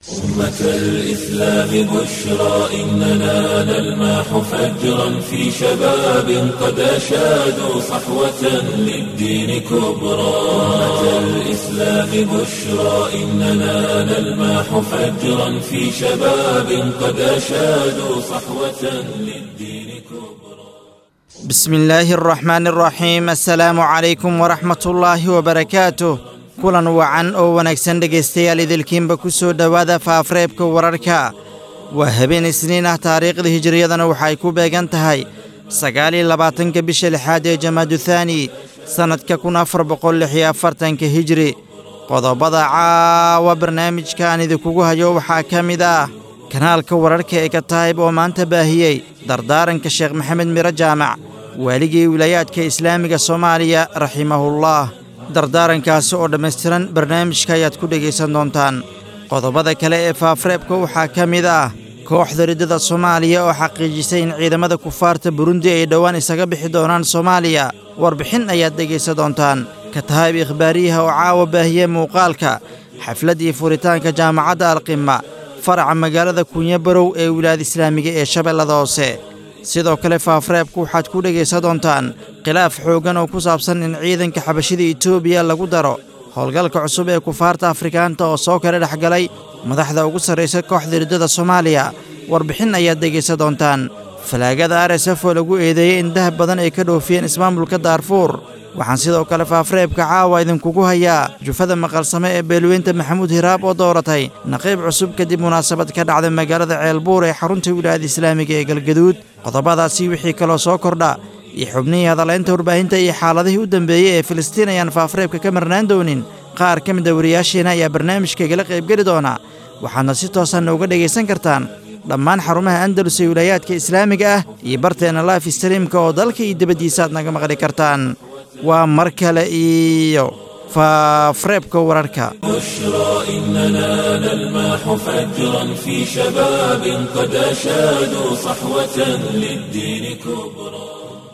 أمة الإسلام بشرى إننا نلمح فجرا في شباب قد أشادوا صحوة للدين كبرى أمة الإسلام بشرى إننا نلمح فجرا في شباب قد أشادوا صحوة للدين كبرى بسم الله الرحمن الرحيم السلaamu calaykum waraxmat ullaahi wabarakaatuh kulan wacan oo wanaagsan dhegaystayaal idilkiinba ku soo dhowaada faafreebka wararka waa habeen isniin ah taariikhda hijiriyadana waxay ku beegan tahay sagaaliyo labaatanka bisha lixaad ee jamaadu thaani sannadka kun afar boqol lix iyo afartanka hijiri qodobada caawa barnaamijkaan idinkugu hayo waxaa ka mid ah kanaalka wararka ee kataayib oo maanta baahiyey dardaaranka sheekh maxamed miro jaamac waaligii wilaayaadka islaamiga soomaaliya raximahullah dardaarankaasi oo dhammaystiran barnaamijka ayaad ku dhegaysan doontaan qodobada kale ee faafreebka waxaa ka mid ah kooxda riddada soomaaliya oo xaqiijisay in ciidamada kufaarta burundi ay dhowaan isaga bixi doonaan soomaaliya warbixin ayaad dhegaysan doontaan kataayib ikhbaariyaha oo caawa baahiye muuqaalka xafladdii furitaanka jaamacadda alqima faraca magaalada kunyo barow ee wilaayada islaamiga ee shabeellada hoose sidoo kale faafreebku waxaad ku dhegaysan doontaan khilaaf xooggan oo ku saabsan in ciidanka xabashida etoobiya lagu daro howlgalka cusub ee kufaarta afrikaanta oo soo kala dhex galay madaxda ugu sarraysa kooxda riddada soomaaliya warbixin ayaad dhegaysan doontaan falaagada r s f oo lagu eedeeyey in dahab badan ay ka dhoofiyeen ismaamulka daarfuur waxaan sidoo kale faafreebka caawa idinkugu hayaa jufada maqalsame ee beelweynta maxamuud hiraab oo dooratay naqiib cusub kadib munaasabad ka dhacda magaalada ceelbuur ee xarunta wilaayada islaamiga ee galgaduud qodobadaasi wixii kaloo soo kordha iyo xubnihii hadalaynta warbaahinta iyo xaaladihii u dambeeyey ee filistiin ayaan faafreebka ka marnaan doonin qaar ka mid a wariyaasheena ayaa barnaamijka igala qaybgeli doona waxaadna si toosan uga dhegaysan kartaan dhammaan xarumaha andalus ee wilaayaadka islaamiga ah iyo barteenna life streamka oo dalka iyo dibaddiisa aad naga maqli kartaan waa mar kale iyo faafreebka wararka بشرى إننا نلمح فجرا في شباب قد أشادوا صحوة للدين كبرى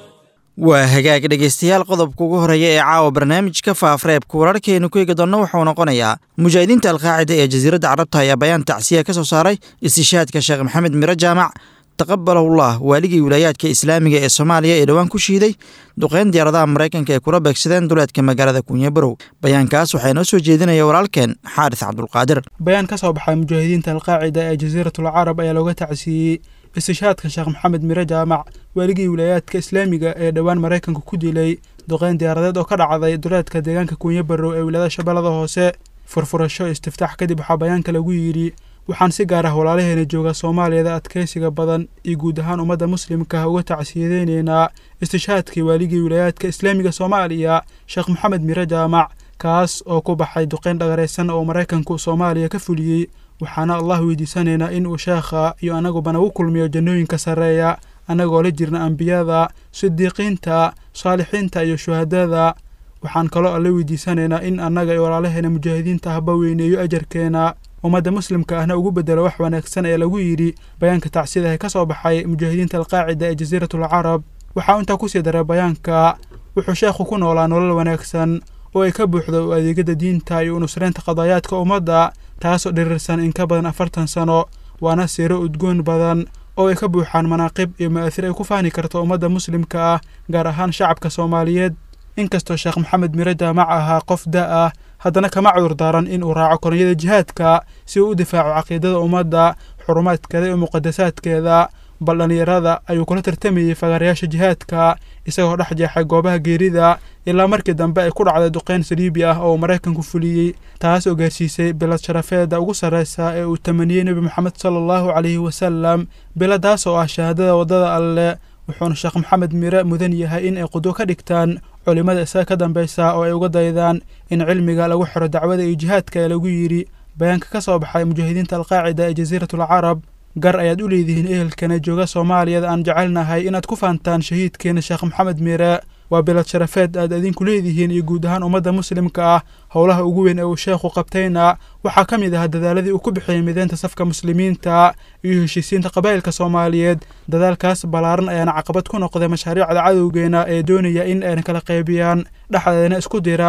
waa hagaag dhegaystayaal qodobka ugu horeeya ee caawa barnaamijka faafreebka wararkeenu ku eegi doonna wuxuu noqonayaa mujaahidiinta alqaacida ee jasiiradda carabta ayaa bayaan tacsiya ka soo saaray istishaadka sheekh maxamed miro jaamac taqabalahullah waaligii wilaayaadka islaamiga ee soomaaliya ee dhowaan ku shiiday duqeyn diyaaradaha maraykanka ay kula beegsadeen duleedka magaalada kunyo barow bayaankaas waxaa inoo soo jeedinaya walaalkeen xaaris cabdulqaadir bayaan ka soo baxay mujaahidiinta alqaacida ee jasiiratul carab ayaa looga tacsiiyey istishaadka sheekh maxamed miro jaamac waaligii wilaayaadka islaamiga ee dhowaan maraykanka ku dilay duqeyn diyaaradeed oo ka dhacday duleedka deegaanka kunyo barow ee wilaayada shabeellada hoose furfurasho istiftaax kadib waxaa bayaanka lagu yidhi waxaan si gaar ah walaalaheena jooga soomaaliyada adkeysiga badan iyo guud ahaan ummadda muslimka ah uga tacsiyadeyneynaa istishaadkii waaligii wilaayaadka islaamiga soomaaliya sheekh maxamed miro jaamac kaas oo ku baxay duqeyn dhagaraysan oo maraykanku soomaaliya ka fuliyey waxaana allah weydiisanaynaa in uu sheekha iyo annaguba nagu kulmiyo jannooyinka sarreeya annagoo la jirna ambiyada sidiiqiinta saalixiinta iyo shuhadada waxaan kaloo alla weydiisanaynaa in annaga iyo walaalaheena mujaahidiinta ahba weyneeyo ajarkeena ummadda muslimka ahna ugu bedelo wax wanaagsan ee lagu yidhi bayaanka tacsidaha ka soo baxay mujaahidiinta alqaacida ee jasiiratul carab waxaa intaa kusii daray bayaanka wuxuu sheekhu ku noolaa nolol wanaagsan oo ay ka buuxdo u adeegada diinta iyo unusreynta qadaayaadka ummadda taasoo dhirirsan in ka badan afartan sano waana siiro udgoon badan oo ay ka buuxaan manaaqib iyo ma'aasir ay ku fahni karto ummadda muslimka ah gaar ahaan shacabka soomaaliyeed inkastoo sheekh maxamed miro jaamac ahaa qof da ah haddana kama cudur daaran in uu raaco koronyada jihaadka si uu u difaaco caqiidada ummadda xurumaadkeeda iyo muqadasaadkeeda bal dhallinyarada ayuu kula tartamayey fagaarayaasha jihaadka isagoo dhex jeexay goobaha geerida ilaa markii dambe ay ku dhacday duqeyn saliibi ah oo uu maraykanku fuliyey taas oo gaarsiisay bilad sharafeeda ugu sarreysa ee uu tamaniyey nebi moxamed sala allahu calayhi wasalam biladaas oo ah shahaadada waddada alle wuxuuna sheekh maxamed mire mudan yahay in ay qudwo ka dhigtaan culimmada isaga ka dambeysa oo ay uga daydaan in cilmiga lagu xiro dacwada iyo jihaadka ee lagu yidhi bayaanka ka soo baxay mujaahidiinta alqaacida ee jasiiratul carab gar ayaad u leedihiin ehelkana jooga soomaaliyada aan jecelnahay inaad ku faantaan shahiidkeena sheekh maxamed mire waa bilad sharafeed aad idinku leedihiin iyo guud ahaan ummadda muslimka ah howlaha ugu weyn ee uu sheekhu qabtayna waxaa ka mid ah dadaaladii uu ku bixiyey mideynta safka muslimiinta iyo heshiisiinta qabaa'ilka soomaaliyeed dadaalkaas ballaaran ayaana caqabad ku noqday mashaariicda cadowgeena ee doonaya in ayna kala qaybiyaan dhexdeedana isku diraan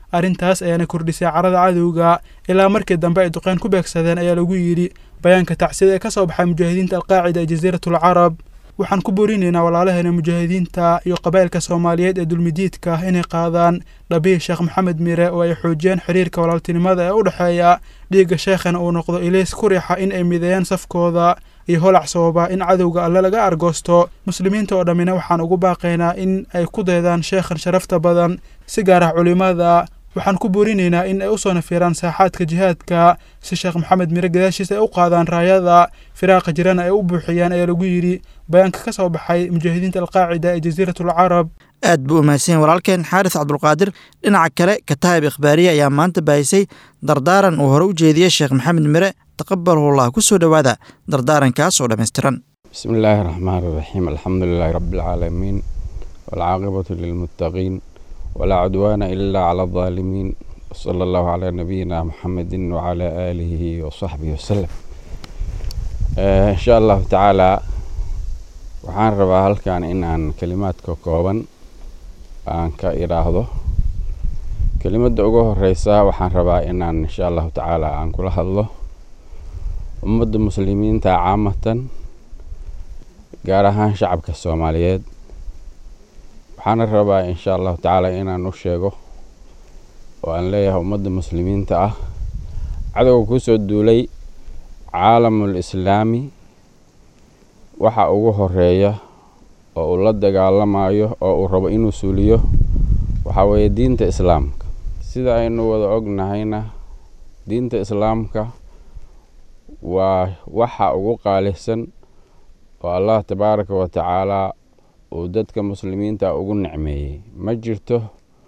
arrintaas ayaana kordhisay carada cadowga ilaa markii dambe ay duqeyn ku beegsadeen ayaa lagu yidhi bayaanka tacsida ee ka soo baxay mujaahidiinta alqaacida ee jasiiratul carab waxaan ku borinaynaa walaalaheena mujaahidiinta iyo qabaa'ilka soomaaliyeed ee dulmidiidka ah inay qaadaan dhabihi sheekh maxamed mire oo ay xoojiyaan xiriirka walaaltinimada ee u dhexeeya dhiigga sheekhana uu noqdo ilays ku riixa in ay mideeyaan safkooda iyo holac sababa in cadowga alle laga argoosto muslimiinta oo dhammina waxaan ugu baaqaynaa in ay ku daydaan sheekhan sharafta badan si gaar ah culimmada waxaan ku boorinaynaa in ay usoo nafiiraan saaxaadka jihaadka si sheekh maxamed mire gadaashiisa ay u qaadaan raayada firaaqa jirana ay u buuxiyaan ayaa lagu yidhi bayaanka ka soo baxay mujaahidiinta alqaacida ee jasiiratul carab aad buu umahadsanyahy walaalkeen xaaris cabdulqaadir dhinaca kale kataayib ikhbaariye ayaa maanta baahisay dardaaran uu hore u jeediyey sheekh maxamed mire taqabalullah ku soo dhowaada dardaarankaas oo dhammaystiran bismi illaahi raxmaan iraxiim alxamdu lilaahi rabbialcaalamiin waalcaaqibatu lilmuttaqiin walaa cudwaana ilaa cala aldaalimiin wsala allahu calaa nabiyina muxamedin wacalaa aalihi wasaxbihi wasalam insha allahu tacaalaa waxaan rabaa halkan in aan kelimaadka kooban aan ka idhaahdo kelimadda ugu horeysa waxaan rabaa inaan insha allahu tacaala aan kula hadlo ummadda muslimiinta caamatan gaar ahaan shacabka soomaaliyeed waxaana rabaa insha allahu tacaala inaan u sheego oo aan leeyahay ummadda muslimiinta ah cadowga kusoo duulay caalamul islaami waxa ugu horeeya oo uu la dagaalamayo oo uu rabo inuu suuliyo waxaa weeye diinta islaamka sida aynu wada ognahayna diinta islaamka waa waxa ugu qaalisan oo allah tabaaraka wa tacaalaa uu dadka muslimiinta ugu nicmeeyey ma jirto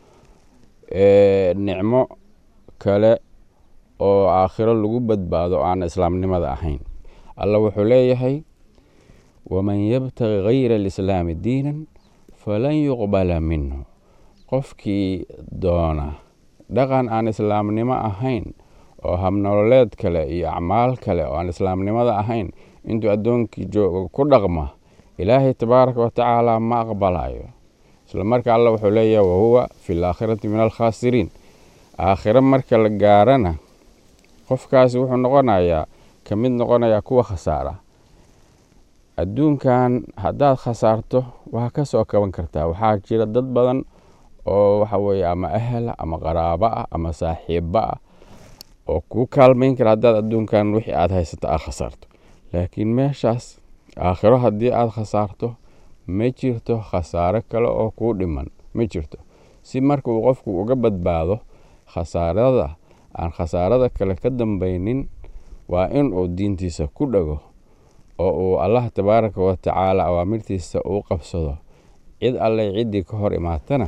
nicmo kale oo aakhiro lagu badbaado aan islaamnimada ahayn allah wuxuu leeyahay waman yabtagi gayra alislaami diinan falan yuqbala minhu qofkii doona dhaqan aan islaamnimo ahayn oo habnololeed kale iyo acmaal kale oo aan islaamnimada ahayn intuu addoonkii joogo ku dhaqma ilaahay tabaaraka wa tacaala ma aqbalayo isla marka alla wuxuu leeyahay wahuwa fi laakhirati min alkhaasiriin aakhiro marka la gaarana qofkaasi wuxuu noqonayaa ka mid noqonayaa kuwa khasaara adduunkan haddaad khasaarto waa ka soo kaban kartaa waxaa jira dad badan oo waxa weeye ama ahla ama qaraabo ah ama saaxiiba ah oo kuu kaalmayn kara haddaad adduunkan wixii aad haysato aad khasaarto laakiin meeshaas aakhiro haddii aad khasaarto ma jirto khasaaro kale oo kuu dhiman ma jirto si marka uu qofku uga badbaado khasaarada aan khasaarada kale ka dambaynin waa in uu diintiisa ku dhago oo uu allah tabaaraka wa tacaala awaamirtiisa uu qabsado cid alleh ciddii ka hor imaatana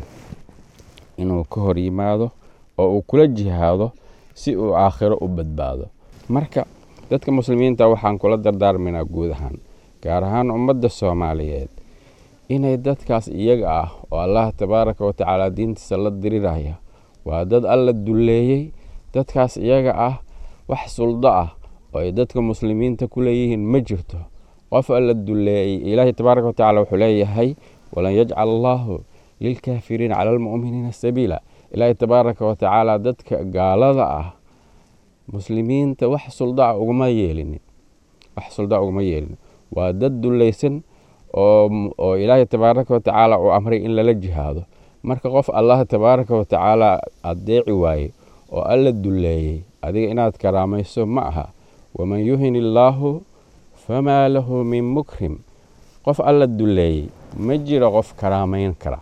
inuu ka hor yimaado oo uu kula jihaado si uu aakhiro u badbaado marka dadka muslimiinta waxaan kula dardaarmaynaa guud ahaan gaar ahaan ummadda soomaaliyeed inay dadkaas iyaga ah oo allah tabaaraka wa tacaala diintiisa la diriraya waa dad alla dulleeyey dadkaas iyaga ah wax suldo ah oo ay dadka muslimiinta ku leeyihiin ma jirto qof alla dulleeyey ilaahay tabaaraka wa tacala wuxuu leeyahay walan yajcal allaahu lilkaafiriina cala almu'miniina sabiila ilaahay tabaaraka wa tacaala dadka gaalada ah muslimiinta wax suldaa uguma yeelinin wax suldaa uguma yeelinin waa dad dullaysan oo oo ilaahay tabaaraka wa tacaala uu amray in lala jihaado marka qof allah tabaaraka wa tacaala addeeci waaye oo alla dulleeyey adiga inaad karaamayso ma aha waman yuhin illaahu famaa lahu min mukrim qof alla dulleeyey ma jiro qof karaamayn kara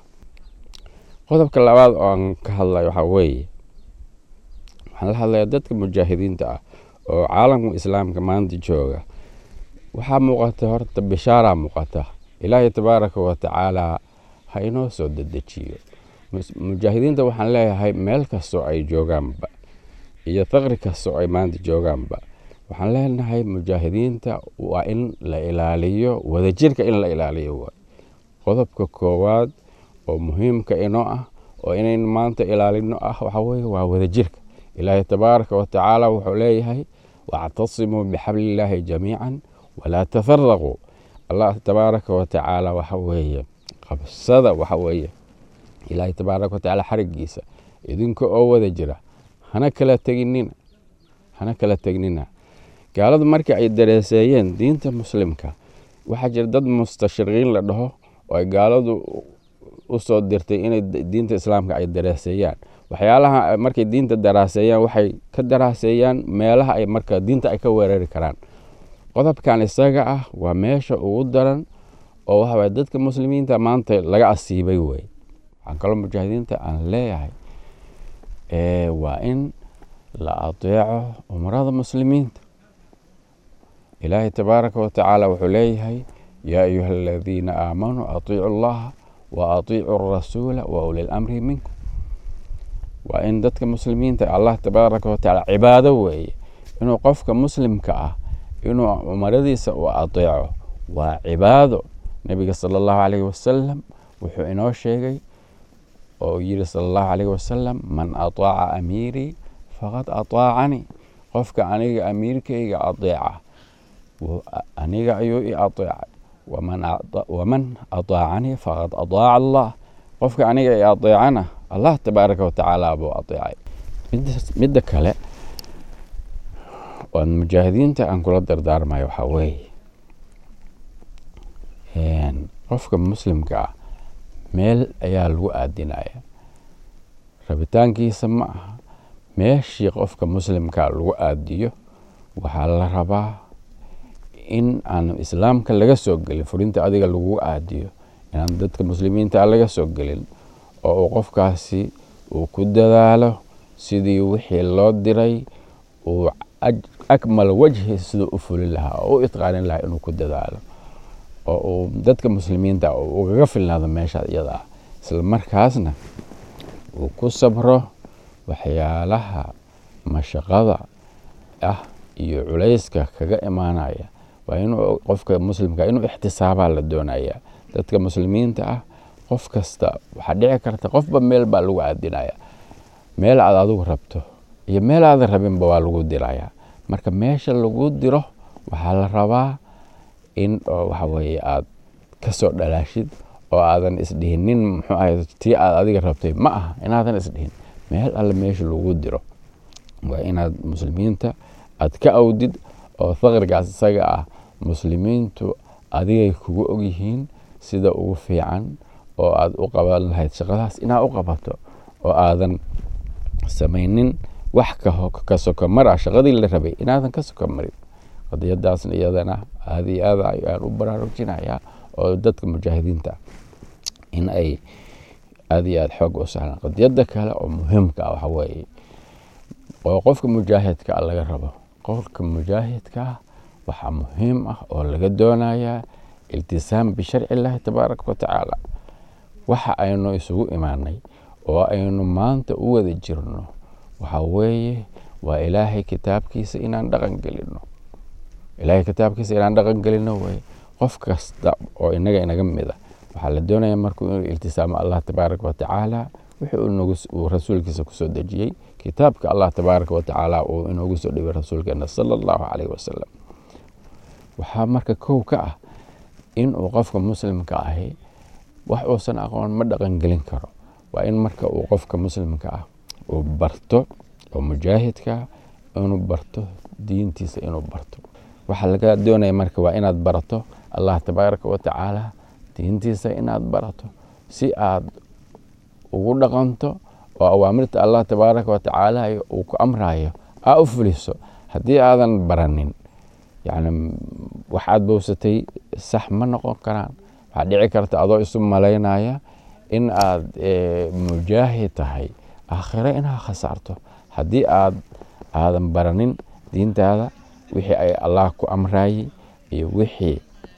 qodobka labaad oo aan ka hadlay waxaa weeye waxaan la hadlayaa dadka mujaahidiinta ah oo caalamka islaamka maanta jooga waxaa muuqata horta bishaaraa muuqata ilaahay tabaaraka wa tacaalaa ha inoo soo dedejiyo mujaahidiinta waxaan leeyahay meel kastoo ay joogaanba iyo faqri kastoo ay maanta joogaanba waxaan leenahay mujaahidiinta waa in la ilaaliyo wadajirka in la ilaaliyo waay qodobka koowaad oo muhiimka inoo ah oo inaynu maanta ilaalino ah waxaa weye waa wadajirka ilaahay tabaaraka wa tacaala wuxuu leeyahay wactasimuu bixablillaahi jamiican walaa tafaraquu allah tabaaraka wa tacaala waxa weeye qabsada waxa weeye ilaahay tabaaraka wa tacaala xarigiisa idinka oo wada jira hana kala teginina hana kala tegnina gaaladu markii ay dareeseeyeen diinta muslimka waxaa jira dad mustashriqiin la dhaho oo ay gaaladu u soo dirtay inay diinta islaamka ay daraaseeyaan waxyaalaha markay diinta daraaseeyaan waxay ka daraaseeyaan meelaha ay marka diinta ay ka weerari karaan qodobkan isaga ah waa meesha ugu daran oo waxa waye dadka muslimiinta maanta laga asiibay wey waxaan kaloo mujaahidiinta aan leeyahay waa in la adeeco umrada muslimiinta ilaahay tabaaraka watacaala wuxuu leeyahay yaa ayuha aladiina aamanuu atiicu allaha wa atiicu rasuula wa uli lamri minkum waa in dadka muslimiinta allah tabaaraka watacaala cibaado weeye inuu qofka muslimka ah inuu umaradiisa u adeeco waa cibaado nebiga sala allahu calayhi wasalam wuxuu inoo sheegay oo yiri sala allahu calayhi wasalam man ataaca amiirii faqad ataacanii qofka aniga amiirkayga adeeca aniga ayuu i adeecay waman ataacanii faqad ataaca allah qofka aniga i adeecana allah tabaaraka watacaala buu adeecay midda kale oan mujaahidiinta aan kula dardaarmayo waxaa weeye qofka muslimka ah meel ayaa lagu aadinaya rabitaankiisa ma aha meeshii qofka muslimka lagu aadiyo waxaa la rabaa in aan islaamka laga soo gelin furinta adiga lagu aadiyo inaan dadka muslimiinta laga soo gelin oo uu qofkaasi uu ku dadaalo sidii wixii loo diray uu akmal wajhi siduu u fulin lahaa oo u itqaanin lahaa inuu ku dadaalo oo uu dadka muslimiinta ugaga filnaado meesha iyada ah isla markaasna uu ku sabro waxyaalaha mashaqada ah iyo culayska kaga imaanaya waa inuu qofka muslimka inuu ixtisaabaa la doonaya dadka muslimiinta ah qof kasta waxaa dhici karta qofba meel baa lagu aadinaya meel aad adigu rabto iyo meel aadan rabinba waa lagu diraya marka meesha lagu diro waxaa la rabaa in waxa weye aad kasoo dhalaashid oo aadan isdhihinin muxuu ahay tii aad adiga rabtay ma aha inaadan isdhihin meel alle meesha lagu diro waa inaad muslimiinta aad ka awdid oo faqrigaas isaga ah muslimiintu adigay kugu ogyihiin sida ugu fiican oo aad u qaban lahayd shaqadaas inaad u qabato oo aadan samaynin wax ka sokomar ah shaqadii la rabay inaadan ka sokomarin qadiyadaasna iyadana aad iyo aad ayaan u baraarujinayaa oo dadka mujaahidiinta in ay aad iyo aad xoog u sahlaan qadiyada kale oo muhiimka ah waxa weeye oo qofka mujaahidka ah laga rabo qofka mujaahidka ah waxaa muhiim ah oo laga doonayaa iltisaam bisharci illaahi tabaaraka watacaala waxa aynu isugu imaanay oo aynu maanta u wada jirno waxaa weeye waa ilaahay kitaabkiisa inaan dhaqan gelino ilaahay kitaabkiisa inaan dhaqan gelino weye qof kasta oo inaga inaga mida waxaa la doonaya markuu inuu iltisaamo allah tabaaraka watacaala wixii uu rasuulkiisa kusoo dejiyey kitaabka allah tabaaraka watacaala uu inoogu soo dhibay rasuulkeena sala allahu calayhi wasalam waxaa marka kow ka ah in uu qofka muslimka ahi wax uusan aqoon ma dhaqan gelin karo waa in marka uu qofka muslimka ah uu barto oo mujaahidka inuu barto diintiisa inuu barto waxaa laga doonaya marka waa inaad barato allah tabaaraka watacaala diintiisa inaad barato si aad ugu dhaqanto oo awaamirta allah tabaaraka watacaala uu ku amrayo aa u fuliso haddii aadan baranin yani waxaad bowsatay sax ma noqon karaan waxaa dhici karta adoo isu malaynaya in aad mujaahid tahay aakhiro inaad khasaarto haddii aad aadan baranin diintaada wixii ay allah ku amrayey iyo wixii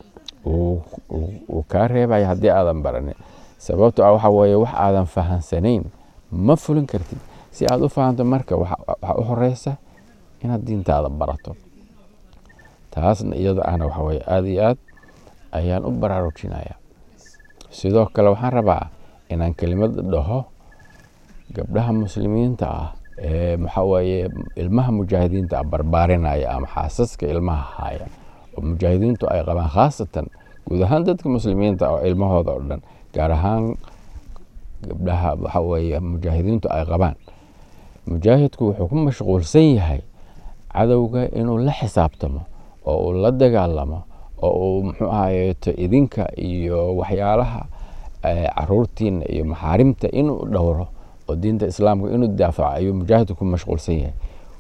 uu kaa reebaya haddii aadan baranin sababto ah waxaa weeye wax aadan fahansanayn ma fulin kartid si aad u fahanto marka waxaa u horeysa inaad diintaada barato taasna iyada ahna waxa weye aada iyo aad ayaan u baraarujinaya sidoo kale waxaan rabaa inaan kelimad dhaho gabdhaha muslimiinta ah ee maxaa weeye ilmaha mujaahidiinta ah barbaarinaya ama xaasaska ilmaha haya oo mujaahidiintu ay qabaan khaasatan guud ahaan dadka muslimiinta oo ilmahooda oo dhan gaar ahaan gabdhaha waxa weeye mujaahidiintu ay qabaan mujaahidku wuxuu ku mashquulsan yahay cadowga inuu la xisaabtamo oo uu la dagaalamo oo uu muxuu ahayeeto idinka iyo waxyaalaha caruurtiina iyo maxaarimta inuu dhowro oo diinta islaamka inuu daafaco ayuu mujaahidku ku mashquulsan yahay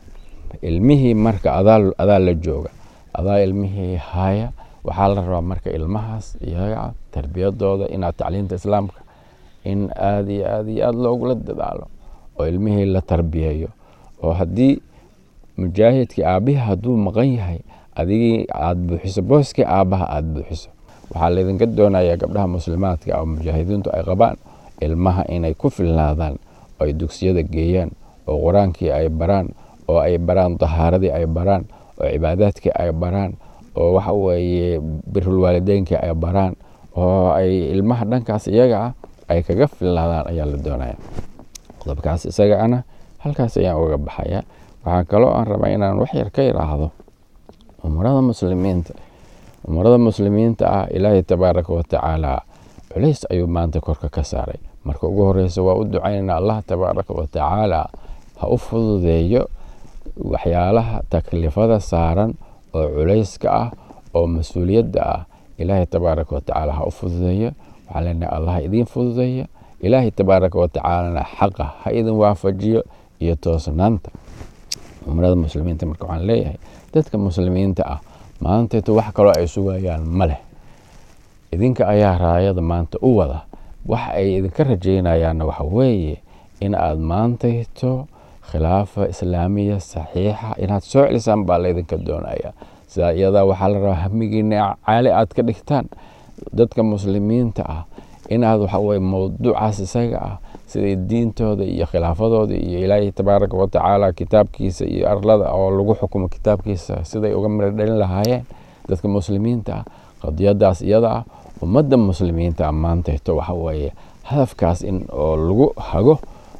ilmihii marka adaa adaa la jooga adaa ilmihii haya waxaa la rabaa marka ilmahaas iyaga tarbiyadooda inaad tacliinta islaamka in aada iyo aada iyo aada loogula dadaalo oo ilmihii la tarbiyeeyo oo haddii mujaahidkii aabihii hadduu maqan yahay adigii aada buuxiso booskii aabbaha aada buuxiso waxaa laydinka doonayaa gabdhaha muslimaadka oo mujaahidiintu ay qabaan ilmaha inay ku filnaadaan oo ay dugsiyada geeyaan oo qur-aankii ay baraan oo ay baraan dahaaradii ay baraan oo cibaadaadkii ay baraan oo waxa weeye birulwaalideynkii ay baraan oo ay ilmaha dhankaas iyaga ah ay kaga filnaadaan ayaa la doonaya qodobkaas isaga ana halkaas ayaan uga baxaya waxaa kaloo aan rabaa inaan wax yar ka yidhaahdo umurada muslimiinta umurada muslimiinta ah ilaahay tabaaraka watacaala culays ayuu maanta korka ka saaray marka ugu horeysa waa u ducaynana allah tabaaraka watacaala ha u fududeeyo waxyaalaha taklifada saaran oo culayska ah oo mas-uuliyadda ah ilaahay tabaaraka watacaala ha u fududeeyo waxaan leenahay allah idiin fududeeya ilaahay tabaaraka watacaalana xaqa ha idin waafajiyo iyo toosnaanta umrada muslimiinta marka waxaan leeyahay dadka muslimiinta ah maanteetu wax kaloo ay sugayaan ma leh idinka ayaa raayada maanta u wada wax ay idinka rajaynayaanna waxa weeye in aad maantayto khilaafa islaamiya saxiixa inaad soo celisaan baa laydinka doonaya sidaa iyadaa waxaa la rabaa hamigiina caali aad ka dhigtaan dadka muslimiinta ah inaad waxaweye mowduucaas isaga ah siday diintooda iyo khilaafadooda iyo ilaahay tabaaraka watacaala kitaabkiisa iyo arlada oo lagu xukumo kitaabkiisa siday uga miro dhalin lahaayeen dadka muslimiinta ah qadiyadaas iyada ah ummadda muslimiinta ah maantayto waxaweeye hadafkaas in oo lagu hago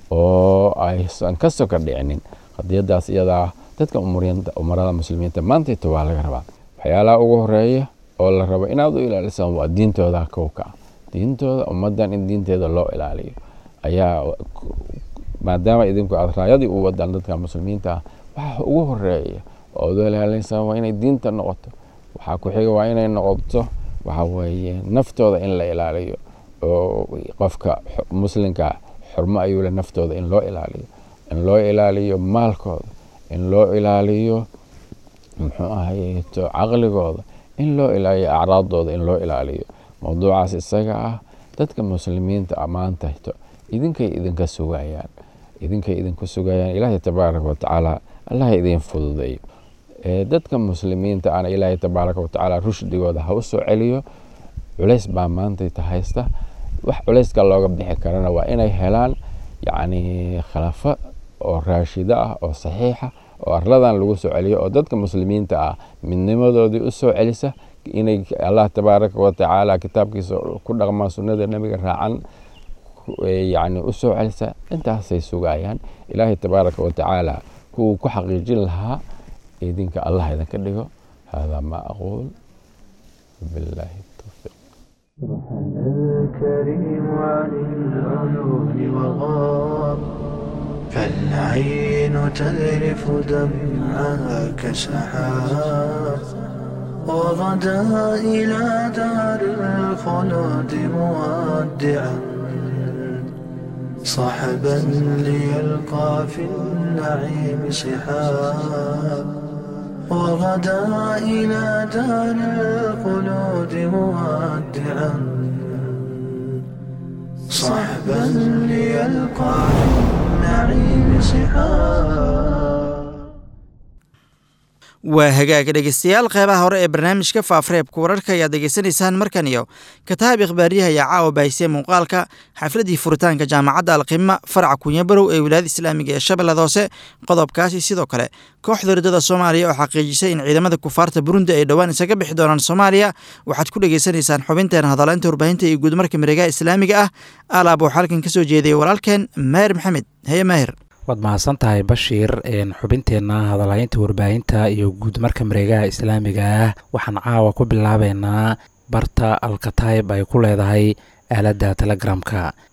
oo aysan ka soka dhicinin qadiyadaas iyada ah dadka umarada muslimiinta maantayto waa laga rabaa waxyaalaha ugu horeeya oo la rabo inaad u ilaalisaan waa diintooda kowka ah diintooda ummaddan in diinteeda loo ilaaliyo ayaa maadaama idinku aad raayadii u wadaan dadka muslimiinta ah waxa ugu horeeya oo ad u ilaalinaysaa waa inay diinta noqoto waxaa ku xiga waa inay noqoto waxa weeye naftooda in la ilaaliyo oo qofka muslimka xurmo ayuu leh naftooda in loo ilaaliyo in loo ilaaliyo maalkooda in loo ilaaliyo muxuu ahayeto caqligooda in loo ilaaliyo acraadooda in loo ilaaliyo mowduucaas isaga ah dadka muslimiinta ammaantayto idinkay idinka sugayaan idinkay idinku sugayaan ilaahay tabaaraka watacaala allaha idiin fududeeyo dadka muslimiinta ana ilaahay tabaaraka watacaala rushdigooda ha u soo celiyo culays baa maantayta haysta wax culayska looga bixi karana waa inay helaan yacni khilaafa oo raashida ah oo saxiixa oo arladan lagu soo celiyo oo dadka muslimiinta ah midnimadoodii u soo celisa inay allah tabaaraka watacaala kitaabkiisa ku dhaqmaan sunnada nebiga raacan yani u soo celisa intaasay sugayaan ilaahay tabaaraka watacaala kuwuu ku xaqiijin lahaa idinka allah idinka dhigo haadaa maa aquul billahi tawfiiq الكريم عن العيون وغاب فالعين تذرف دمعها كسحاب وغدا إلى دار الخلود مودعا صحبا ليلقى في النعيم صحاب وغدا إلى دار الخلود مودعا صحبا ليلقى في النعيم صحاب waa hagaaga dhegeystayaal qeybaha hore ee barnaamijka faafreebka wararka ayaad degeysanaysaan markan iyo kataab ikhbaariyaha ayaa caawa bahisay muuqaalka xafladii furitaanka jaamacadda alqima faraca kunyabarow ee wilaayada islaamiga ee shabeellada hoose qodobkaasi sidoo kale kooxda ridada soomaaliya oo xaqiijisay in ciidamada kufaarta burundi ay dhowaan isaga bixi doonaan soomaaliya waxaad ku dhegeysanaysaan xubinteena hadaleynta warbaahinta iyo guudmarka miregaha islaamiga ah alaab waxaa halkan ka soo jeediyay walaalkeen maahir maxamed heye maahir waad mahadsan tahay bashiir xubinteenna hadalhaynta warbaahinta iyo guudmarka mareegaha islaamiga ah waxaan caawa ku bilaabeynaa barta alkatayb ay ku leedahay aaladda telegramka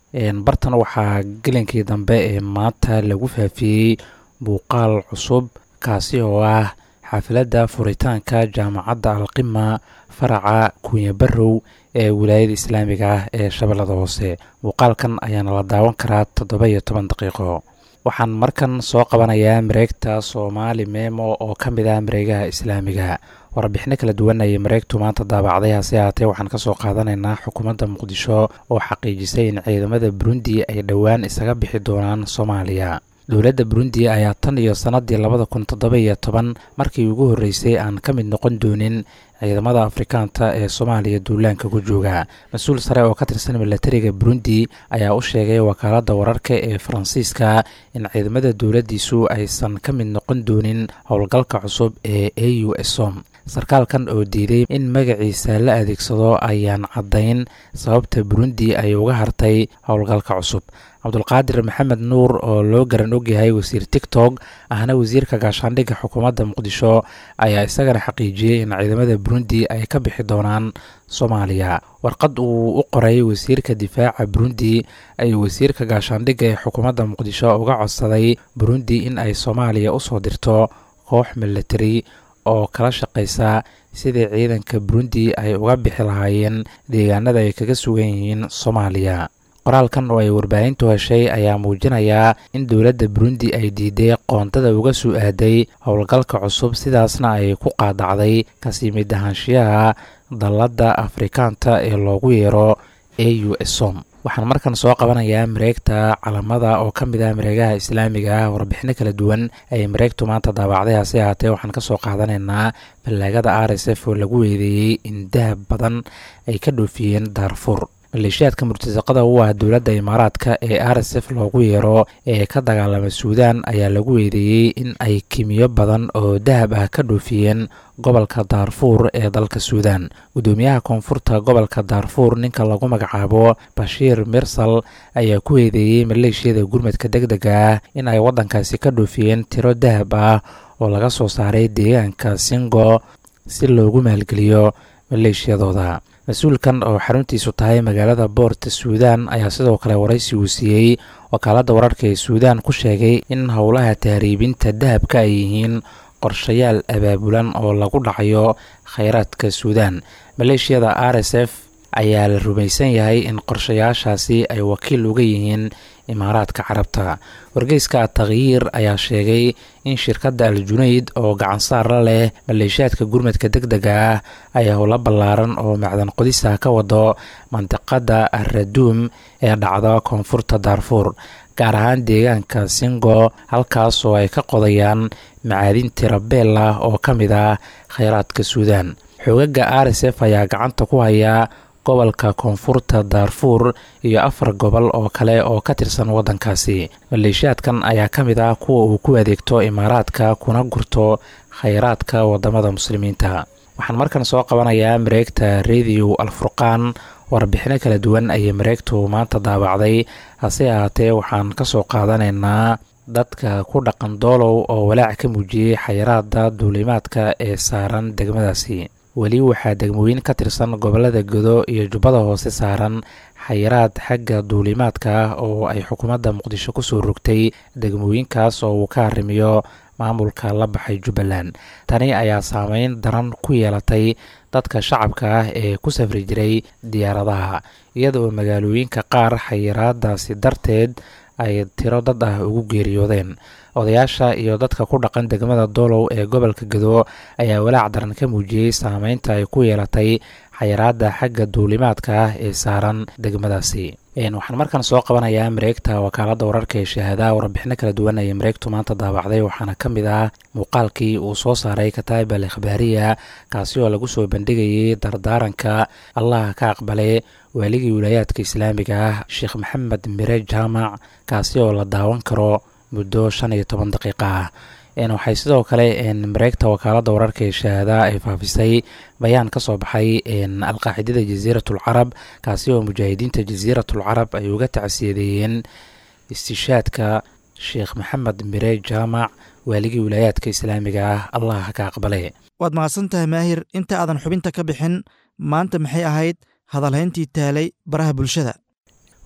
bartan waxaa gelinkii dambe ee maanta lagu faafiyey muuqaal cusub kaasi oo ah xaafilada furitaanka jaamacadda alqima faraca kunya barow ee wilaayada islaamiga ah ee shabeellada hoose muuqaalkan ayaana la daawan karaa toddoba iyo toban daqiiqo waxaan markan soo qabanayaa mareegta soomaali memo oo ka mid ah mareegaha islaamiga warbixino kala duwan ayay mareegtu maanta daabacday hase haatee waxaan kasoo qaadanaynaa xukuumadda muqdisho oo xaqiijisay in ciidamada burundi ay dhowaan isaga bixi doonaan soomaaliya dowladda burundi ayaa tan iyo sannadii labada kun toddoba iyo toban markii ugu horreysay aan ka mid noqon doonin ciidamada afrikaanta ee soomaaliya duulaanka ku jooga mas-uul sare oo ka tirsan milatariga burundi ayaa u sheegay wakaaladda wararka ee faransiiska in ciidamada dowladdiisu aysan ka mid noqon doonin howlgalka cusub ee a u som sarkaalkan oo diiday in magaciisa la adeegsado ayaan caddayn sababta burundi ay uga hartay howlgalka cusub cabdulqaadir maxamed nuur oo loo garan ogyahay wasiir tigtog ahna wasiirka gaashaandhigga xukuumadda muqdisho ayaa isagana xaqiijiyey in ciidamada burundi ay ka bixi doonaan soomaaliya warqad uu u qoray wasiirka difaaca burundi ayuu wasiirka gaashaandhigga ee xukuumadda muqdisho uga codsaday burundi in ay soomaaliya usoo dirto koox milatari oo kala shaqaysa sidii ciidanka burundi ay uga bixi lahaayeen deegaanada ay kaga sugan yihiin soomaaliya qoraalkan oo ay warbaahintu heshay ayaa muujinayaa in dowladda burundi ay diiday qoontada uga soo aaday howlgalka cusub sidaasna ay ku qaadacday kasii mid ahaanshiyaha dalladda afrikaanta ee loogu yeero a u som waxaan markan soo qabanayaa mareegta calamada oo ka mid ah mareegaha islaamiga ah warbixino kala duwan ayay mareegtu maanta daabacday hase haatee waxaan kasoo qaadanaynaa ballaagada r s f oo lagu weedeeyey in dahab badan ay ka dhoofiyeen daarfur maleeshiyaadka murtasaqada u ah dowladda imaaraadka ee r s f loogu yeero ee ka dagaalama suudaan ayaa lagu weedeeyey in ay kimiyo badan oo dahab ah ka dhoofiyeen gobolka daarfuur ee dalka suudaan gudoomiyaha koonfurta gobolka daarfuur ninka lagu magacaabo bashiir mirsal ayaa ku weedeeyey maleeshiyada gurmadka deg dega ah in ay waddankaasi ka dhoofiyeen tiro dahab ah oo laga soo saaray deegaanka singo si loogu maalgeliyo maleeshiyadooda mas-uulkan oo xaruntiisu tahay magaalada boorta suudaan ayaa sidoo kale waraysi uu siiyey wakaaladda wararka ee suudaan ku sheegay in howlaha tahriibinta dahabka ay yihiin qorshayaal abaabulan oo lagu dhacayo khayraadka suudaan maleeshiyada r s f ayaa la rumaysan yahay in qorshayaashaasi ay wakiil uga yihiin imaaraadka carabta wargeyska takhyiir ayaa sheegay in shirkadda al junayd oo gacansaar la leh maleeshiyaadka gurmadka deg dega ah ay howlo ballaaran oo macdan qodisa ka wado mandiqada araduum ee dhacda koonfurta daarfuur gaar ahaan deegaanka singo halkaas oo ay ka qodayaan macaadin tirabeel ah oo ka mid ah kheyraadka suudaan xoogaga r s f ayaa gacanta ku hayaa gobolka koonfurta daarfuur iyo afar gobol oo kale oo ka tirsan waddankaasi maleeshiyaadkan ayaa ka mid ah kuwa uu ku adeegto imaaraadka kuna gurto khayraadka wadamada muslimiinta waxaan markan soo qabanayaa mareegta radio alfurqaan warbixino kala duwan ayay mareegtu maanta daabacday hase ahaatee waxaan kasoo qaadanaynaa dadka ku dhaqan doolow oo walaac ka muujiyey xayiraada duulimaadka ee saaran degmadaasi weli waxaa degmooyin ka tirsan gobolada godo iyo jubbada hoose saaran xayiraad xagga duulimaadka ah oo ay xukuumadda muqdisho kusoo rogtay degmooyinkaas oo uu ka arrimiyo maamulka la baxay jubbaland tani ayaa saameyn daran ku yeelatay dadka shacabka ah ee ku safri jiray diyaaradaha iyadoo magaalooyinka qaar xayiraadaasi darteed ay tiro dad ah ugu geeriyoodeen odayaasha iyo dadka ku dhaqan degmada doolow ee gobolka gado ayaa walaac daran ka muujiyey saameynta ay ku yeelatay xayiraada xagga duulimaadka ah ee saaran degmadaasi waxaan markan soo qabanayaa mareegta wakaalada wararka ee shahaadaha warbixino kala duwan ayay mareegtu maanta daabacday waxaana ka mid ah muuqaalkii uu soo saaray kataib al ikhbaariya kaasi oo lagu soo bandhigayay dardaaranka allah ka aqbale waaligii wilaayaadka islaamiga ah sheekh maxamed mire jaamac kaasi oo la daawan karo muddo shan iyo toban daqiiqa ah waxay sidoo kale mareegta wakaalada wararka ee shahaadaha ay faafisay bayaan ka soo baxay alqaacidada jasiiratul carab kaasi oo mujaahidiinta jasiiratul carab ay uga tacsiyadeeyeen istishaadka sheekh maxamed mire jaamac waaligii wilaayaadka islaamiga ah allah ka aqbale waad mahadsan tahay maahir inta aadan xubinta ka bixin maanta maxay ahayd hadalhayntii taalay baraha bulshada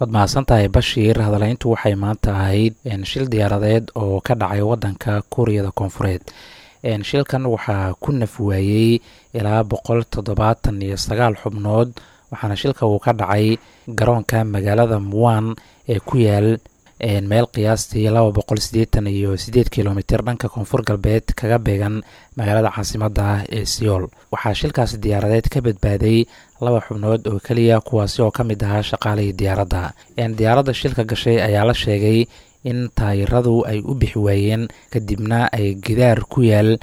waad mahadsan tahay bashiir hadalayntu waxay maanta ahayd shil diyaaradeed oo ka dhacay wadanka kuuriyada koonfureed shilkan waxaa ku naf waayey ilaa boqol toddobaatan iyo sagaal xubnood waxaana shilka uu ka dhacay garoonka magaalada muwan ee ku yaal meel qiyaastii laba boqol siddeetan iyo siddeed kilomitr dhanka koonfur galbeed kaga beegan magaalada caasimadda ah ee seoul waxaa shilkaasi diyaaradeed ka badbaaday laba xubnood oo keliya kuwaasi oo ka mid ahaa shaqaalihii diyaaradda diyaaradda shilka gashay ayaa la sheegay in taayiradu ay u bixi waayeen kadibna ay gidaar ku yaal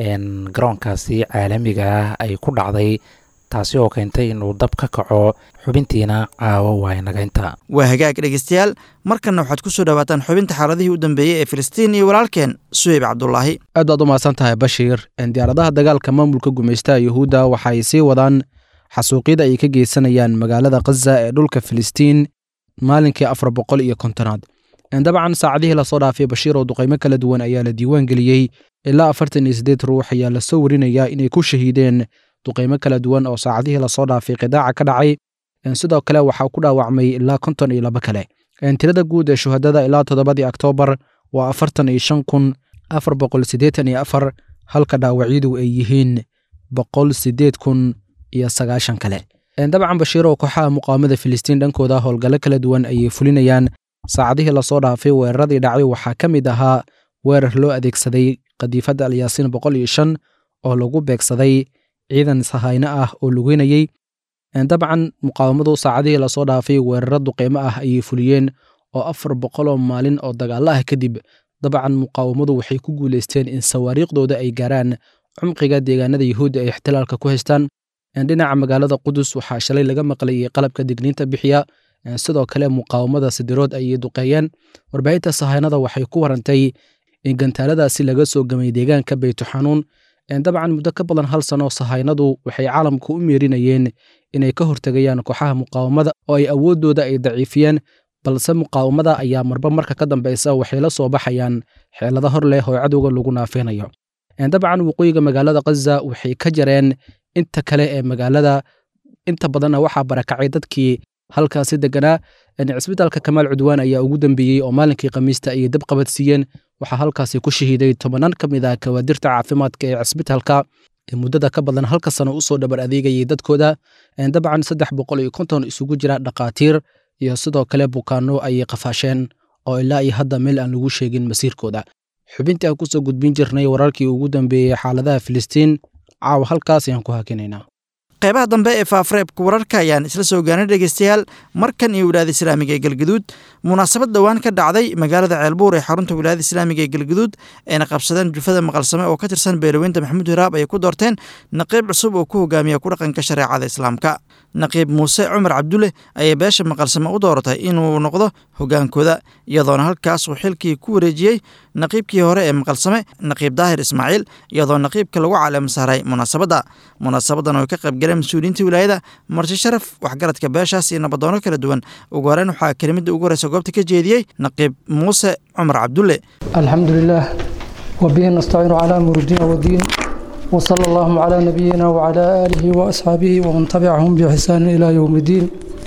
garoonkaasi caalamiga ah ay ku dhacday taasi oo keentay inuu dab ka kaco xubintiina caawo waynagaynta waa hagaag dhegeystayaal markanna waxaad ku soo dhowaataan xubinta xaaladihii u dambeeyey ee filistiin iyo walaalkeen suheyb cabdulaahi aad baad u mahadsan tahay bashiir diyaaradaha dagaalka maamulka gumaystaha yuhuudda waxaay sii wadaan xasuuqyada ay ka geysanayaan magaalada khaza ee dhulka filistiin maalinkii afar boqol iyo kontonaad dabcan saacadihii lasoo dhaafay bashiir oo duqaymo kala duwan ayaa la diiwaan geliyey ilaa afartan iyo siddeed ruux ayaa lasoo warinayaa inay ku shahiideen duqaymo kala duwan oo saacadihii lasoo dhaafay qidaaca ka dhacay sidoo kale waxaa ku dhaawacmay ilaa konton iyo laba kale tirada guud ee shuhadada ilaa toddobadii oktoobar waa afartan iyo shan kun afar boqol siddeetan iyo afar halka dhaawacyadu ay yihiin boqol siddeed kun iyo sagaashan kale dabcan bashiir oo kooxaha muqaawamada filistiin dhankooda howlgallo kala duwan ayay fulinayaan saacadihii lasoo dhaafay weeraradii dhacay waxaa ka mid ahaa weerar loo adeegsaday qadiifadda alyaasiin boqol iyo shan oo lagu beegsaday ciidan sahayno ah oo lugeynayey dabcan muqaawamadu saacadihii lasoo dhaafay weeraro duqeymo ah ayay fuliyeen oo afar boqoloo maalin oo dagaalo ah kadib dabcan muqaawamadu waxay ku guulaysteen in sawaariikhdooda ay gaaraan cumqiga deegaanada yuhuudda ay ixtilaalka ku haystaan dhinaca magaalada qudus waxaa shalay laga maqlayay qalabka digniinta bixiya sidoo kale muqaawamada sidirood ayay duqeeyeen warbaahinta sahaynada waxay ku warantay in gantaaladaasi laga soo gamay deegaanka beytuxanuun dabcan muddo ka badan hal sano sahaynadu waxay caalamka u meerinayeen inay ka hortegayaan kooxaha muqaawamada oo ay awooddooda ay daciifiyeen balse muqaawamada ayaa marba marka ka dambeysa waxay la soo baxayaan xeelado hor leh oo cadowga lagu naafeynayo dabcan waqooyiga magaalada khaza waxay ka jareen inta kale ee magaalada inta badanna waxaa barakacay dadkii halkaasi deganaa cisbitaalka kamaal cudwaan ayaa ugu dambeeyey oo maalinkii khamiista ayay dab qabadsiiyeen waxaa halkaasi ku shahiiday tobanaan ka mid ah kawaadirta caafimaadka ee cisbitaalka ee muddada ka badan halka sano usoo dhabar adeegayay dadkooda dabcan saddex boqol iyo konton isugu jira dhakhaatiir iyo sidoo kale bukaano ayay qafaasheen oo ilaa iyo hadda meel aan lagu sheegin masiirkooda xubintii aan kusoo gudbin jirnay wararkii ugu dambeeyey xaaladaha filistiin caawa halkaas ayaan ku hakinaynaa qaybaha dambe ee faafareebka wararka ayaan isla soo gaarnay dhegeystayaal markan iyo wilaayada islaamiga ee galgaduud munaasabad dhowaan ka dhacday magaalada ceelbuur ee xarunta wilaayada islaamiga ee galgaduud ayna qabsadeen jufada maqalsame oo ka tirsan beelaweynta maxamuud hiraab ayay ku doorteen naqiib cusub oo ku hogaamiya ku dhaqanka shareecada islaamka naqiib muuse cumar cabdulle ayay beesha maqalsame u dooratay inuu noqdo hogaankooda iyadoona halkaas uu xilkii ku wareejiyey naqiibkii hore ee maqalsame naqiib daahir ismaaciil iyadoo naqiibka lagu caleema saaray munaasabadda munaasabadan oo ka qaybgaleen mas-uuliyiinta wilaayada marti sharaf waxgaradka beeshaas iyo nabadoono kala duwan ugu horeyn waxaa kelimada ugu horeysa goobta ka jeediyey naqiib muuse cumar cabdulle alxamdu lilah wabihi nastaciinu calaa murudina wadiin وصلى اللهم على نبينا وعلى آله وأصحابه ومن تبعهم بإحسان إلى يوم الدين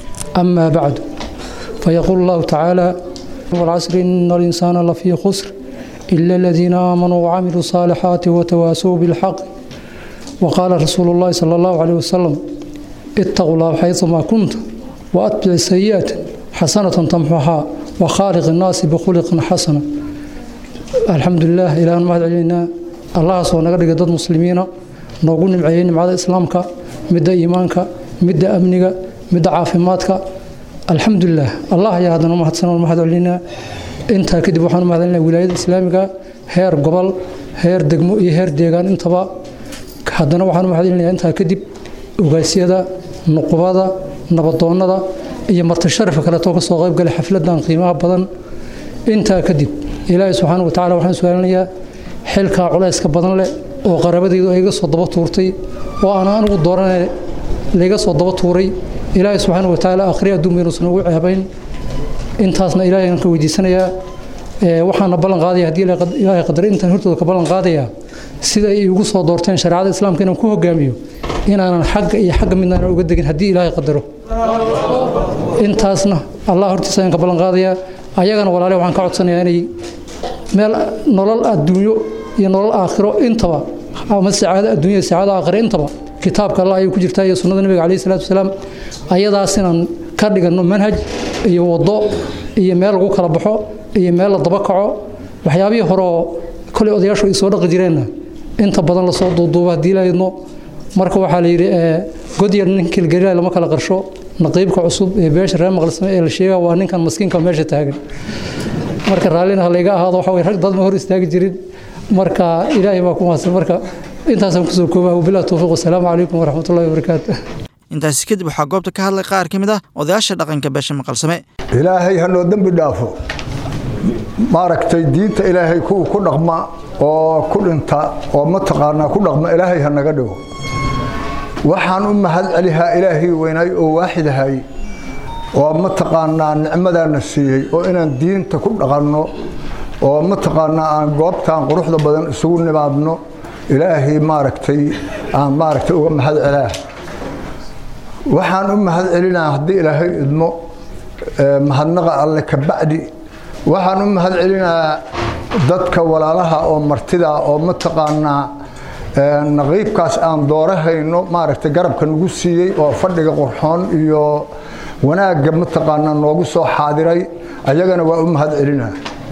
أما بعد فيقول الله تعالى والعصر إن الإنسان لفي خسر إلا الذين آمنوا وعملوا الصالحات وتواسوا بالحق وقال رسول الله صلى الله عليه وسلم اتقوا الله حيثما كنت وأتبع السيئات حسنة تمحها وخالق الناس بخلق حسنة الحمد لله إلى أن ما علينا allahaas oo naga dhigay dad muslimiina noogu nimceeyey nimcada islaamka midda iimaanka midda amniga midda caafimaadka alxamdulilah allah ayaa haddana mahadsan oo mahad celinaa intaa kadib waxaan u mahadcelinaa wilaayada islaamiga heer gobol heer degmo iyo heer deegaan intaba haddana waxaan u mahadcelinayaa intaa kadib ogaasyada nuqubada nabadoonnada iyo martisharafka kaleetoo ka soo qayb galay xafladan qiimaha badan intaa kadib ilaahay subxaana wa tacala waxaan su-aalinayaa xilkaa culayska badan leh oo qarabadaydu ay iga soo daba tuurtay oo aan anigu dooranay layga soo daba tuuray ilaahay subxaana wa tacaala akhri adduunba inuusan ugu ceebayn intaasna ilaahay aan ka weydiisanayaa waxaana ballan qaadaya haddii ilaahay qadaray intaan hortooda ka ballan qaadayaa sida ay igu soo doorteen shareecada islaamka inaan ku hogaamiyo inaanan xagga iyo xagga midnaanan uga degin haddii ilaahay qadaro intaasna allah hortiisa ayaan ka ballan qaadayaa ayagana walaale waxaan ka codsanayaa inay meel nolol adduunyo iyo nolol aakhiro intaba ama sacaado adduunya sacaado aakhiro intaba kitaabka allah ayay ku jirtaa iyo sunnada nabiga calayhi salaatu wasalaam ayadaas inaan ka dhiganno manhaj iyo waddo iyo meel lagu kala baxo iyo meel la daba kaco waxyaabihii hore oo kolay odayaashu ay soo dhaqi jireenna inta badan lasoo duuduuba haddii laydno marka waxaa la yidhi godyar ninkii galilay lama kala qarsho naqiibka cusub ee beesha reer maqlsame ee la sheega waa ninkan maskiinka meesha taagan marka raallina ha layga ahaado waxa weye rag dad ma hor istaagi jirin marka ilaahay baa ku mahadsan marka intaasaan kusoo koobaa wabillahi towfiiq wasalaamu calaykum waraxmatullahi wabarakaatu intaasi kadib waxaa goobta ka hadlay qaar ka mid ah odayaasha dhaqanka beesha maqalsame ilaahay ha noo dembi dhaafo maaragtay diinta ilaahay kuwa ku dhaqma oo ku dhinta oo mataqaanaa ku dhaqma ilaahay ha naga dhigo waxaan u mahad celihaa ilaahay weynaay oo waaxidahay oo mataqaanaa nicmadaana siiyey oo inaan diinta ku dhaqanno oo mataqaanaa aan goobtaan quruxda badan isugu nimaadno ilaahay maaragtay aan maaragtay uga mahad celaa waxaan u mahad celinaa haddii ilaahay idmo mahadnaqa alle ka bacdi waxaan u mahad celinaa dadka walaalaha oo martida oo mataqaanaa naqiibkaas aan doorahayno maaragtay garabka nagu siiyey oo fadhiga qurxoon iyo wanaagga mataqaanaa noogu soo xaadiray ayagana waa u mahad celinaa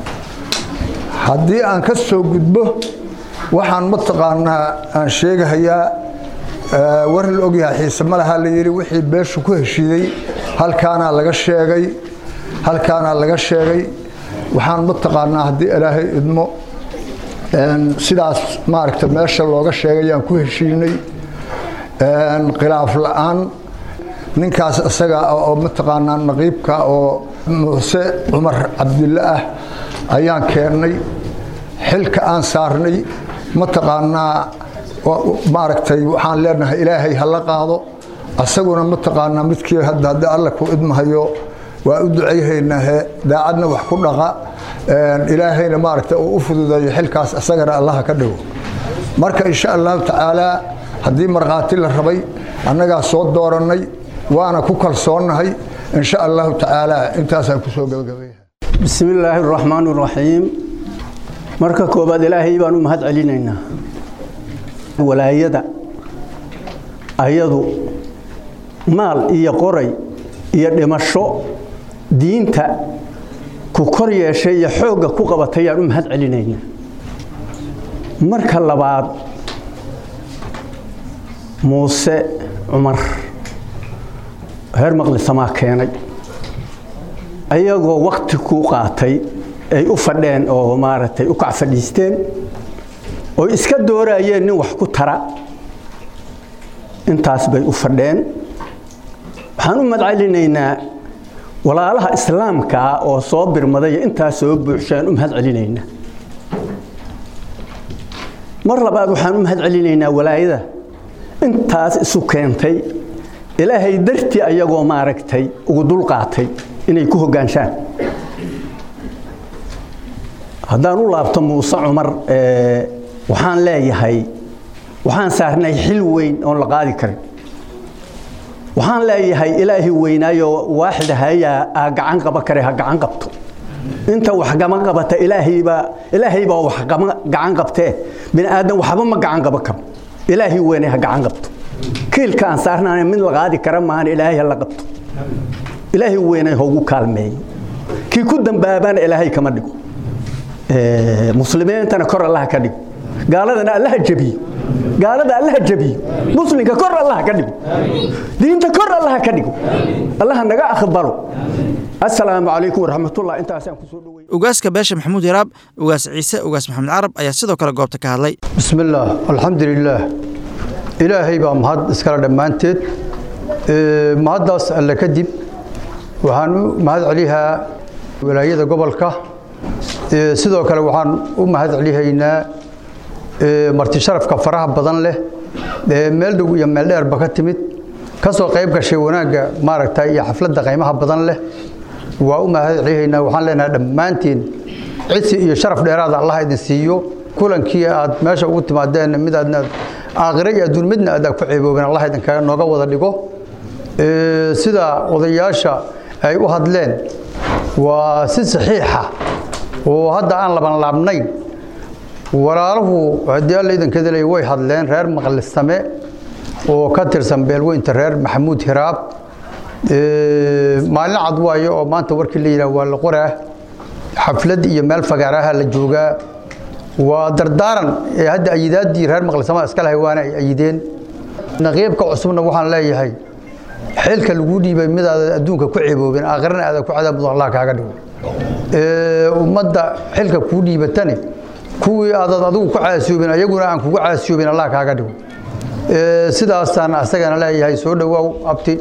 haddii aan ka soo gudbo waxaan mataqaanaa aan sheegahayaa war la ogyahay xiise ma laha la yidhi wixii beeshu ku heshiiday halkaanaa laga sheegay halkaanaa laga sheegay waxaan mataqaanaa haddii ilaahay idmo sidaas maaragta meesha looga sheegayaan ku heshiinay khilaaf la-aan ninkaas isaga oo mataqaanaa naqiibka oo muuse cumar cabdille ah ayaan keennay xilka aan saarnay mataqaanaa maaragtay waxaan leenahay ilaahay ha la qaado asaguna mataqaanaa midkii hadda haddii alle ku idmahayo waa u ducayhaynaahe daacadna wax ku dhaqa ilaahayna maaragta uu u fududeeyo xilkaas isagana allaha ka dhigo marka insha allahu tacaalaa haddii markhaati la rabay annagaa soo doorannay waana ku kalsoonnahay insha allahu tacaalaa intaasaan kusoo gabagabaya bismi illaahi araxmaan araxiim marka koobaad ilaahay baan u mahad celinaynaa walaayada ayadu maal iyo qoray iyo dhimasho diinta ku kor yeeshay iyo xoogga ku qabatay yaan u mahad celinaynaa marka labaad muuse cumar reer maqlisamaa keenay ayagoo wakti ku qaatay ay u fadheen oo maaragtay u kac fadhiisteen oo iska dooraayeen nin wax ku tara intaas bay u fadheen waxaan u madcelinaynaa walaalaha islaamka ah oo soo birmaday intaas soo buuxshaan u mahad celinaynaa mar labaad waxaan u mahad celinaynaa walaayada intaas isu keentay ilaahay dartii ayagoo maaragtay ugu dulqaatay inay ku hoggaanshaan haddaan u laabto muuse cumar waxaan leeyahay waxaan saarnay xil weyn oon la qaadi karin waxaan leeyahay ilaahi weynaayoo waaxid hayaa aa gacan qaba kare ha gacan qabto inta wax gama qabata ilaahaybaa ilaahaybaa wax gacan qabtee bini aadan waxba ma gacan qaba karo ilaahi weynay ha gacan qabto kiilka aan saarnaana mid la qaadi kara maahan ilaahay ha la qabto ilaahi weynay hoogu kaalmeeyo kii ku dambaabana ilaahay kama dhigo muslimiintana kor allaha ka dhigo gaaladana allaha jabiyo gaalada allaha jabiyo muslimka kor allaha ka dhigo diinta kor allaha ka dhigo allaha naga aqbalo assalaamu calaykum waraxmatullah intaasaan kusoo dhowey ugaaska beesha maxamuud yaraab ugaas ciise ugaas maxamed carab ayaa sidoo kale goobta ka hadlay بسم الله الحمد لله إلهي بaa mahad iskala dhammaanteed Ee, mahaddaas alle kadib waxaan u mahad celihaa walaayada gobolka Ee, sidoo kale waxaan u mahad celihaynaa ee, marti sharafka faraha badan leh ee meel dhow iyo meel dheerba ka timid ka soo qayb gashay wanaagga maaragta iyo xafladda qiimaha badan leh waa u mahad celihaynaa waxaan leenahay dhammaantiin cisi iyo sharaf dheeraada allah idin siiyo kulankii aad meesha ugu timaadeen mid aadna aakhire iyo adduun midna aad ku ceeboobeen allah idinkaga nooga wada dhigo sida odayaasha ay u hadleen waa si saxiixa oo hadda aan laban laabnayn walaaluhu haddii alla idankeeda leey way hadleen reer maqlistame oo ka tirsan beelweynta reer maxamuud hiraab maalin cad waayo oo maanta warkii la yidhaah waa la qoraa xaflad iyo meel fagaaraha la joogaa waa dardaaran ee hadda ayidaadii reer maqlisama iska lahay waana ay ayideen naqiibka cusubna waxaan leeyahay xilka lagu dhiibay midaada adduunka ku ceeboobin aakhirana aada ku cadaabud allah kaaga dhigo ummadda xilka kuu dhiibatani kuwii aadaad adigu ku caasiyoobin ayaguna aan kugu caasiyoobin allah kaaga dhigo sidaasaan asagana leeyahay soo dhowaaw abti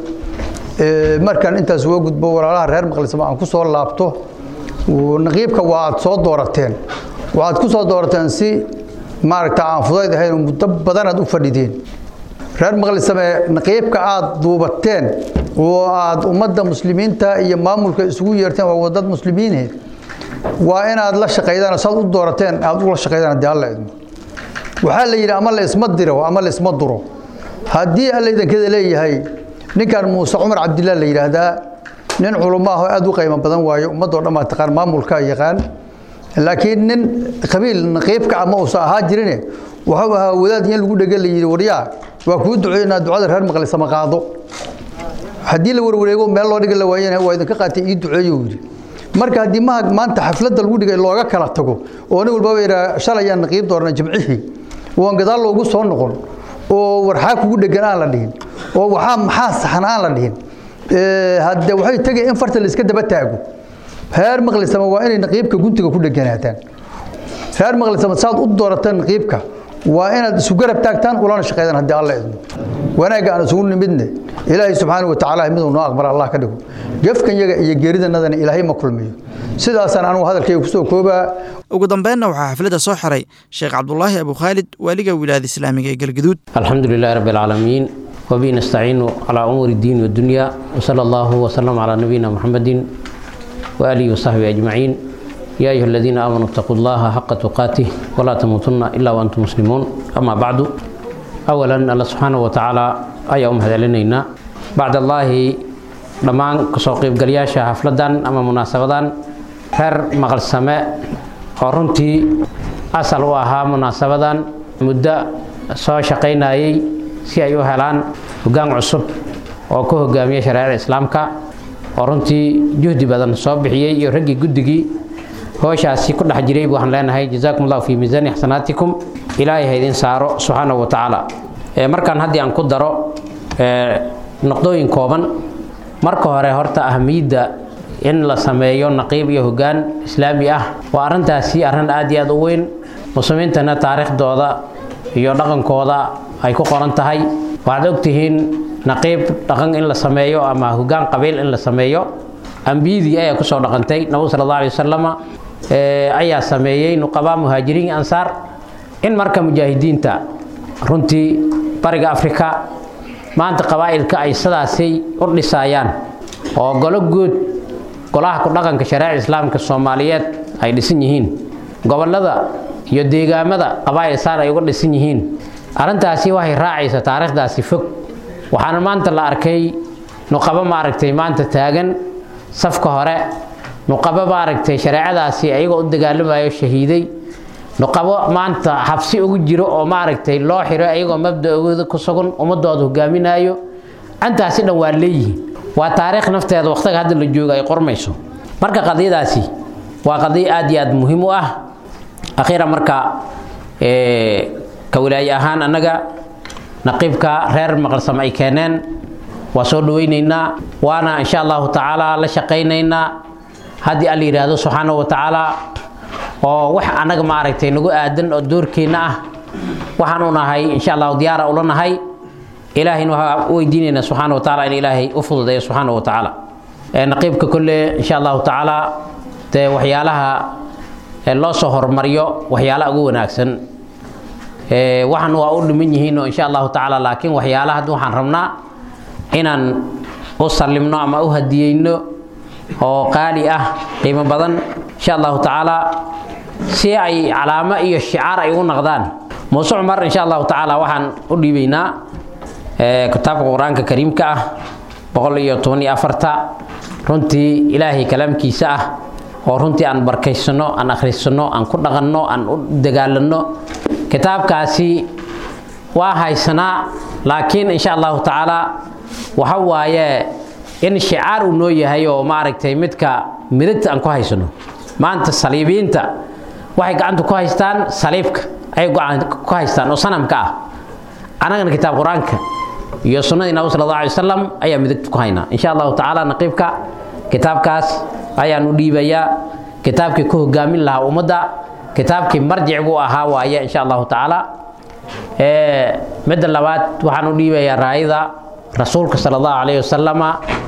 markaan intaas uga gudbo walaalaha reer maqlisama aan ku soo laabto naqiibka waa aad soo doorateen waxaad ku soo doorateen si maaragta aan fudayd ahayn muddo badanaad u fadhideen reer maqlisame naqiibka aad duubateen oo aad ummadda muslimiinta iyo maamulka isugu yeerteen waa wadad muslimiinheed waa inaad la shaqaydaan saad u doorateen aad ula shaqaydaan haddii alla idmo waxaa la yidhi ama la isma diro ama la isma duro haddii alla idankeeda leeyahay ninkan muuse cumar cabdillah la yidhaahdaa nin culummo ah oo aad u qiimo badan waayo ummadoo dhan baa taqaan maamulka yaqaan laakiin nin qabiil naqiibka ama uusa ahaa jirine wuxuu ahaa wadaad in lagu dhege la yidhi waryaa waa kuu duceynaa ducada reer maqlisama qaado haddii la warwareego meel loo dhigi la waayana waa idinka qaatay ii duceeyo yidhi marka haddii maha maanta xafladda lagu dhigay looga kala tago oo nin walbaba yidhaa shalayaan naqiib doorna jimcihii waan gadaal loogu soo noqon oo warxaa kugu dhegan aan la dhihin oo waxaa maxaa saxan aan la dhihin hadde waxay tegay in farta la iska daba taago reer maqlisama waa inay naqiibka guntiga ku dheganaataan reer maqlisama saad u doorataan naqiibka waa inaad isu garab taagtaan ulana shaqeydaan haddii alla idmo wanaagga aan isugu nimidne ilaahay subxaana wa tacaala miduu noo aqbala allah ka dhigo gefkan yaga iyo geeridanadana ilaahay ma kulmiyo sidaasaan anugu hadalkayga kusoo koobaa ugu dambeynna waxaa xafladda soo xiray sheekh cabdulaahi abu khaalid waaliga wilaayada islaamiga ee galgaduud الحمد لله رب العالمين وبه نستعين على أمور الدين والدنيا وصلى الله وسلم على نبينا محمد وآله وصحبه أجمعين يا أيها الذين آمنوا اتقوا الله حق تقاته ولا تموتن إلا وأنتم مسلمون أما بعد أولا الله سبحانه وتعالى أي أم هذا لنا بعد الله dhammaan kasoo qaybgalayaasha xafladan ama munaasabadan reer maqal same oo runtii asal u ahaa munaasabadan muddo soo shaqaynayay si ay u helaan hoggaan cusub oo ku hogaamiya shareecada islaamka oo runtii juhdi badan soo bixiyey iyo raggii guddigii hooshaasi ku dhex jiray waxaan leenahay jazaakum allahu fi miisaani xasanaatikum ilaahay ha idin saaro subxaanahu wa tacaala markaan haddii aan ku daro noqdooyin kooban marka hore horta ahamiyadda in la sameeyo naqiib iyo hoggaan islaami ah waa arrintaasi arrin aad iyo aad u weyn muslimiintana taariikhdooda iyo dhaqankooda ay ku qoran tahay waxaad ogtihiin naqiib dhaqan in la sameeyo ama hoggaan qabiil in la sameeyo ambiyadii ayaa kusoo dhaqantay nabigu sala allahu alay wasalama ayaa sameeyey nuqabaa muhaajiriin ansaar in marka mujaahidiinta runtii bariga afrika maanta qabaa'ilka ay sidaasay u dhisaayaan oo golo guud golaha ku dhaqanka shareeca islaamka soomaaliyeed ay dhisan yihiin gobollada iyo deegaamada qabaa'il saan ay uga dhisan yihiin arrintaasi waxay raacaysa taariikhdaasi fog waxaana maanta la arkay nuqabo maaragtay maanta taagan safka hore nuqabo maaragtay shareecadaasi ayagoo u dagaalamayo shahiiday nuqabo maanta xabsi ugu jiro oo maaragtay loo xiro ayagoo mabda-ooda ku sugan ummadooda hogaaminayo antaasi dhan waa leeyihiin waa taariikh nafteeda waqtiga hadda la jooga ay qormayso marka qadiyadaasi waa qadiyo aad iyo aad muhiim u ah akhiira marka ka wilaaye ahaan annaga naqiibka reer maqalsam ay keeneen waa soo dhaweynaynaa waana insha allahu tacaala la shaqaynaynaa haddii alla yidhaahdo subxaanahu wa tacaala oo wax annaga maaragtay nagu aadan oo doorkeenna ah waxaan u nahay insha allahu diyaara ula nahay ilaahayna waxaa u weydiinaynaa subxaana wa tacaala in ilaahay u fududeeyo subxaana wa tacaala naqiibka kolle insha allahu tacaala dee waxyaalaha loo soo hormariyo waxyaalaha ugu wanaagsan waxaan waa u dhiman yihiin oo insha allahu tacaala laakiin waxyaalaha hadda waxaan rabnaa inaan u sallimno ama u hadiyeyno oo qaali ah qiimo badan insha allahu tacaala si ay calaamo iyo shicaar ay ugu noqdaan muuse cumar insha allahu tacaala waxaan u dhiibaynaa kitaabka qur-aanka kariimka ah boqol iyo toban iyo afarta runtii ilaahay kalaamkiisa ah oo runtii aan barkaysano aan akhriysano aan ku dhaqanno aan u dagaalanno kitaabkaasi waa haysanaa laakiin insha allahu tacaala waxa waaye in shicaar uu noo yahay oo maaragtay midka midagta aan ku haysano maanta saliibiinta waxay gacanta ku haystaan saliibka ayay gacanta ku haystaan oo sanamka ah annagana kitaab qur-aanka iyo sunnadii nabi sala allahu alay wasalam ayaa midagta ku haynaa insha allahu tacaala naqiibka kitaabkaas ayaan u dhiibayaa kitaabkii ku hogaamin lahaa ummadda kitaabkii marjicgu ahaa waaye insha allahu tacaala midda labaad waxaan u dhiibayaa raayada rasuulka sala allahu calayhi wasalama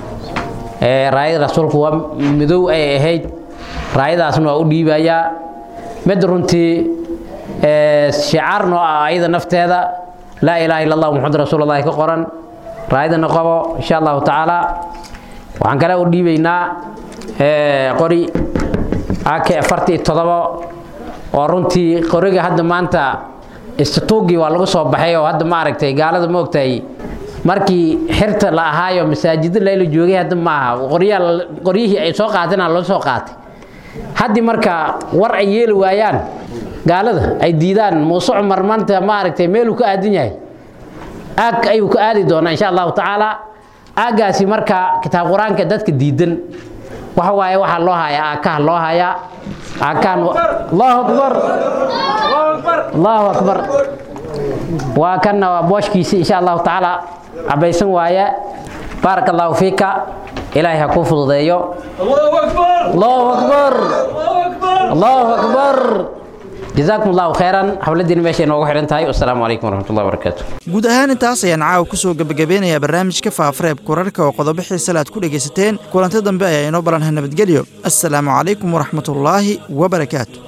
raayada rasuulku waa midow ay ahayd raayadaasna waa u dhiibayaa mid runtii shicaar noo ah ayada nafteeda laa ilaaha illa allah muxamad rasuulullahi ka qoran raayadana qabo insha allahu tacaala waxaan kale u dhiibaynaa qori ak afartii todobo oo runtii qoriga hadda maanta istituugii waa lagu soo baxay oo hadda ma aragtay gaalada ma ogtahay markii xirta la ahaayo masaajida layla joogay hadda ma aha qoryaa qoryihii ay soo qaateenaa loo soo qaatay haddii marka war ay yeeli waayaan gaalada ay diidaan muuse cumar maanta ma aragtay meeluu ka aadan yahay aag ayuu ka aadi doonaa insha allahu tacaala aaggaasi marka kitaab qur-aanka dadka diidan waxa waaye waxaa loo hayaa aakaha loo hayaa aakaan allahu akbar allahu akbar waa kanna waa booshkiisi insha allahu tacaala cabaysan waaye baaraka allahu fiika ilaahay ha kuu fududeeyo allahu akbar allahu akbar jazaakum allahu khayran xafladiina meeshay noogu xidhan tahay wasalaamu calaykum waraxmatullahi wabarakaatu guud ahaan intaas ayaan caawa ku soo gebagabeynayaa barnaamijka faafareeb kurarka oo qodobo xiisale aad ku dhegaysateen kulanti dambe ayaa inoo balanha nabadgelyo assalaamu calaykum waraxmatullaahi wabarakaatu